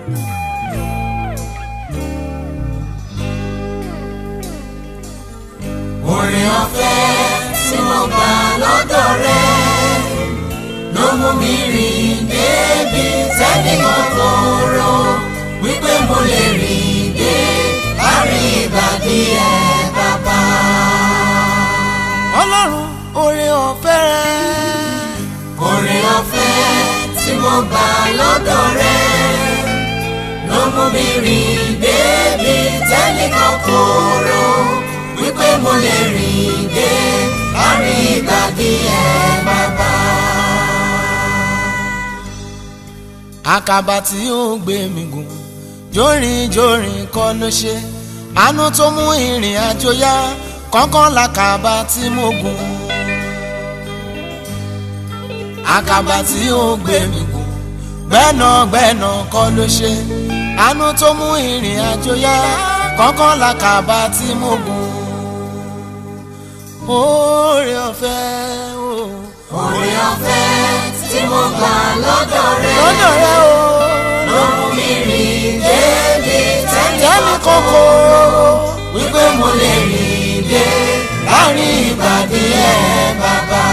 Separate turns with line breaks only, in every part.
orin ọ̀fẹ́ tí mo gbà lọ́dọ̀ rẹ ló mú mi rìn débi tẹ́nìkan kò rò wípé mo lè rìn dé láàrin ìgbàdí ẹ bàbá.
ọlọ́run oore ọ̀fẹ́ rẹ.
orin ọ̀fẹ́ tí mo gbà lọ́dọ̀ rẹ ló mú mi rìn débi tẹ́nìkan kò rò wípé mo lè rìn dé láàrin ìgbàdí ẹ bàbá.
àkàbà tí ó gbé mi gùn jórin jórin kọ́ ló ṣe àánú tó mú ìrìn àjò yá kọ́kọ́ làkàbà tí mo gùn. àkàbà tí ó gbé mi gùn gbẹ́nàgbẹ́nà kọ́ ló ṣe àánú tó mú ìrìn àjò yá kọ́kọ́ làkàbà tí mo gùn. oore ọ̀fẹ́ o.
orin ọ̀fẹ́ tí mo gbà lọ́dọ̀ rẹ
lọ́dọ̀ rẹ o.
ló mú mi rìn débi
tẹ́mi
tẹ́nìkan kò
kọ́kọ́
wípé mo lè rìn dé láàrin ìgbàdí ẹ bàbá.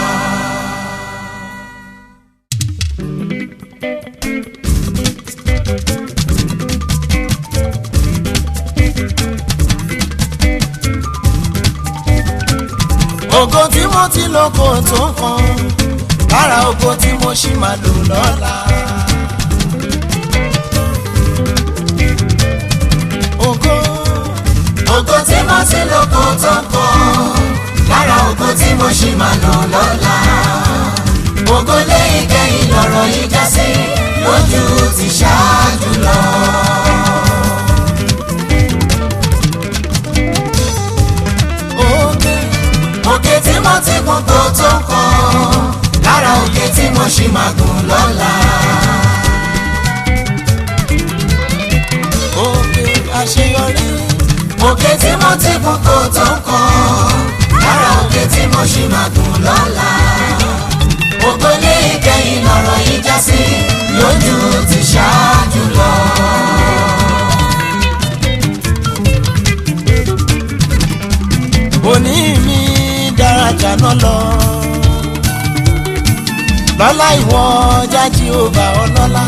ògo tí mo ti lò kò tó kan lára ògo tí mo ṣì máa lò lọ́la. ògo
ògo tí mo ti lò kò tó kàn lára ògo tí mo ṣì máa lò lọ́la. ògo lẹ́yìn kẹ́yìn lọ́rọ̀ yìí já sí lójú ti ṣáájú lọ.
ògo
òkè tí mo ti gùn kò tó kàn lára òkè tí mo ṣì máa gùn lọ́la.
ògo àṣeyọrí
òkè tí mo ti gùn kò tó kàn lára òkè tí mo ṣì máa gùn lọ́la. ògo lẹ́yìn kẹ́yìn lọ́rọ̀ yìí já sí lójú ti ṣáájú lọ.
òní mi dára jàná lọ. lọ́lá ìwọ jájí ó bá ọlọ́lá.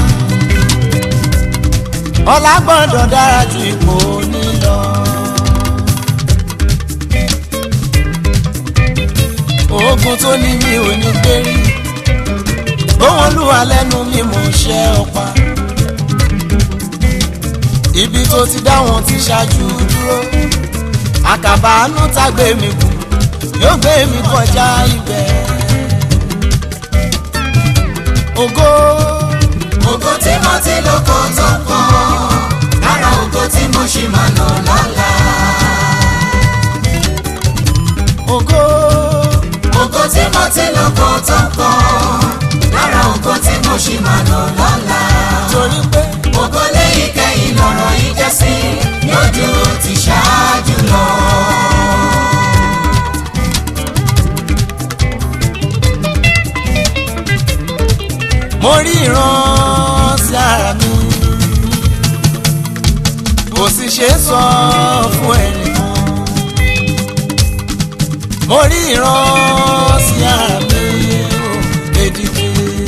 ọlá gbọ́dọ̀ dára ju ipò ní lọ. oògùn tó ní mi ò ní gbérí. ohun olúwa lẹ́nu mi mò ń ṣe ọ̀pá. ibi tó ti dá wọn ti ṣáájú dúró àkàbà àánú tá gbé mi kù yóò gbé mi kọjá ibẹ̀. ògo
ògo tí mo ti lò kò tó kàn lára ògo tí mo ṣì máa lò lọ́la.
ògo
ògo tí mo ti lò kò tó kàn lára ògo tí mo ṣì máa lò lọ́la.
torí pé
ògo lẹ́yìn kẹ́yìn lọ́rọ̀ yìí jẹ́ sí lójú ti ṣáájú lọ.
mo rí ìran sí ara mi kò sì ṣe é sọ fún ẹnìkan mo rí ìran sí ara mi ó èdìdì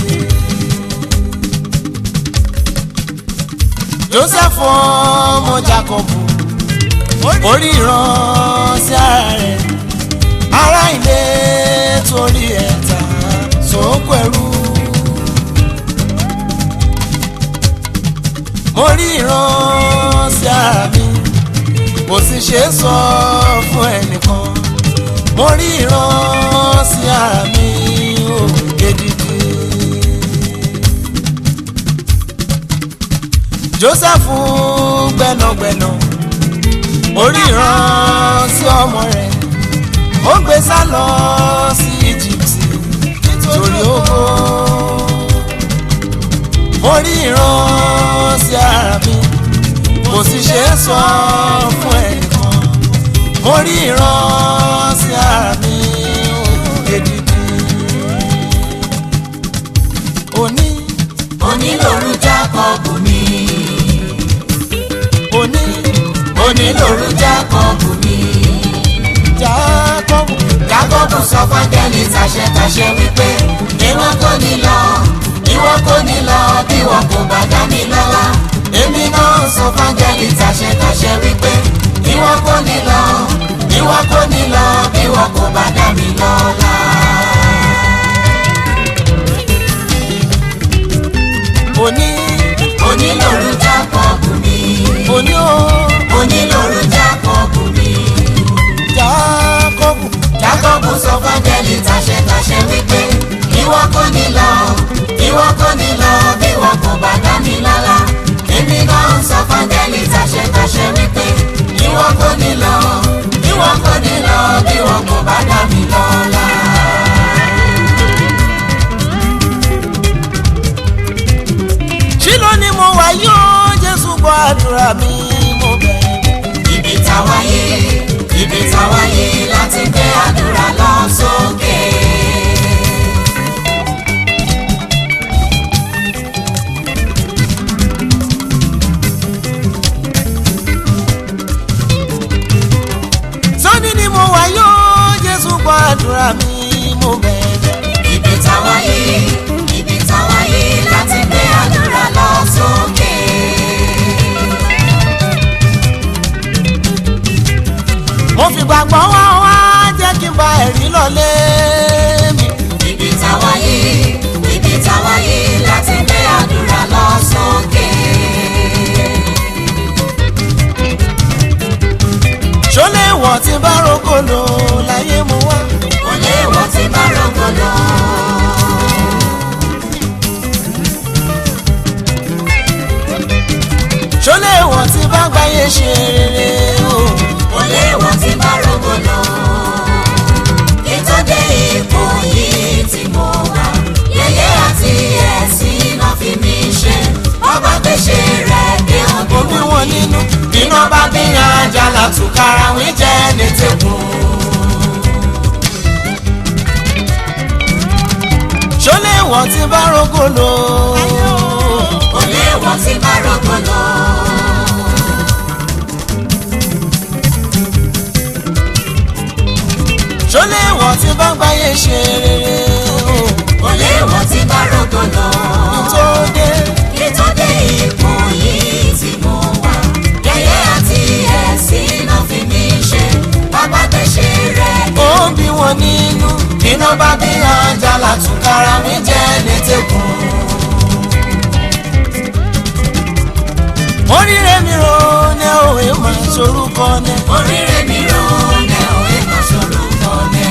joseph ọmọ jacobu orí ìran sí ara rẹ̀ ará ilé torí ẹ̀ta sókò ẹrú. mo rí ìran sí ara mi kò sì ṣe é sọ fún ẹnìkan mo rí ìran sí ara mi ó gidigidi. joseph gbẹnagbẹna orí ìran sí ọmọ rẹ̀ ó gbé sá lọ sí egypt nítorí owó mo rí ìran sí ara mi kò sì ṣe é sọ fún ẹnìkan mo rí ìran sí ara mi ògèdìdì òní
onílòrú jákọ́bù mi onílòrú jákọ́bù mi.
jákọ́bù
jákọ́bù sọ fáńgẹ́lì tàṣẹtàṣẹ wípé ìwọ kò ní lọ ìwọ kò ní lọ bí wọn kò bá dá mi lọ́lá. èmi náà sọ fáńgẹ́lì tàṣẹtàṣẹ wípé ìwọ kò ní lọ ìwọ kò ní lọ bí wọn kò bá dá mi lọ́lá.
òní
onílòrú jákọ́bù mi.
òní o
onílòrú jákọ́bù mi.
jákọ́bù
jákọ́bù sọ fáńgẹ́lì tàṣẹtàṣẹ wípé ìwọ kò ní lọ ìwọ kò ní lọ bí wọn kò bá dá mi lọ́lá. èmi náà ń sọ fáńgẹ́lì tàṣẹtàṣẹ wípé ìwọ kò ní lọ ìwọ kò ní lọ bí wọn kò bá dá mi lọ́lá.
ṣílò ni mo wà yóò jésù gbọ́ àdúrà mi mo bẹ̀rẹ̀.
ibi táwáyé ibi táwáyé láti gbé àdúrà lọ sókè.
sọ́ni ni mo wà yóò jésù gbọ́ àdúrà mi mo bẹ̀rẹ̀.
ibi táwáyé ibi táwáyé láti gbé àdúrà lọ sókè.
mo fi gbàgbọ́ wá wá jẹ́ kí n bá ẹ̀rí lọ́lé mi.
ibi táwáyé ibi táwáyé láti gbé àdúrà lọ sókè.
ṣọlẹ̀ wọ̀ tí bá rògbòlò láyé mo wá.
kò léèwọ̀ tí bá rògbòlò.
ṣọlẹ̀ wọ̀ tí bá gbáyé ṣe rere o.
kò léèwọ̀ tí bá rògbòlò. ìtọ́jú ipò yìí tí mo wà. yẹ̀yẹ́ àti ẹ̀sìn náà fi mí ṣe. ọba gbèsè rẹ̀ dé òbí
omi
wọn
wọn nínú
iná bá bí àjàlá tùkàrà wí jẹ́ ní tẹ̀kùn.
ṣọlẹ̀ wọ̀ tí bá rògbòlò.
kò léèwọ̀ tí bá rògbòlò.
ṣọlẹ̀ wọ̀ tí bá gbáyé ṣe rere o.
kò léèwọ̀ tí bá rògbòlò.
tó dé
ìtọ́jú ipò yìí tí mo wà. yẹ̀yẹ́ àti ẹ̀sìn náà fi mí ṣe. bàbá gbèsè rẹ̀ dé
ó ń bí wọn nínú.
iná bá bí àjàlá tùkàrà wí jẹ́ ní tẹ̀kùn.
oríire mi ro ní òwe máa sorúkọ ní.
oríire mi rò ní òwe kan sorúkọ ní.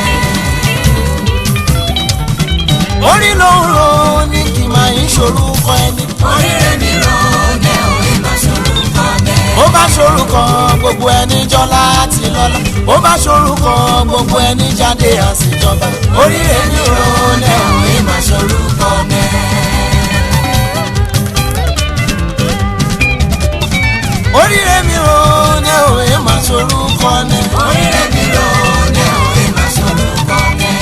orí ló ń ro ní kì máa ń sorúkọ ẹni.
oríire mi rò ní òwe kan sorúkọ ní.
ó bá sorúkọ gbogbo ẹni jọlá àti lọ́lá. ó bá sorúkọ gbogbo ẹni jáde àṣìjọba. oríire mi ro ní òwe máa sorúkọ ní. oríire mi ro ní òwe máa sorúkọ ní.
oríire mi rò ní òwe kan sorúkọ ní.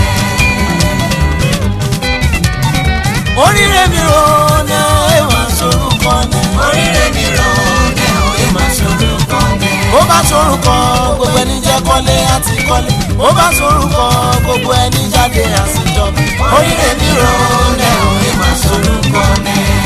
oríire mi ro ní òwe máa sorúkọ ní.
oríire mi rò ní òwe kan sorúkọ ní.
ó bá sorúkọ gbogbo ẹni jẹ́ kọ́lé àti kọ́lé ó bá sorúkọ gbogbo ẹni jáde àṣìjọba oríire mi rò ní òwe máa sorúkọ ní.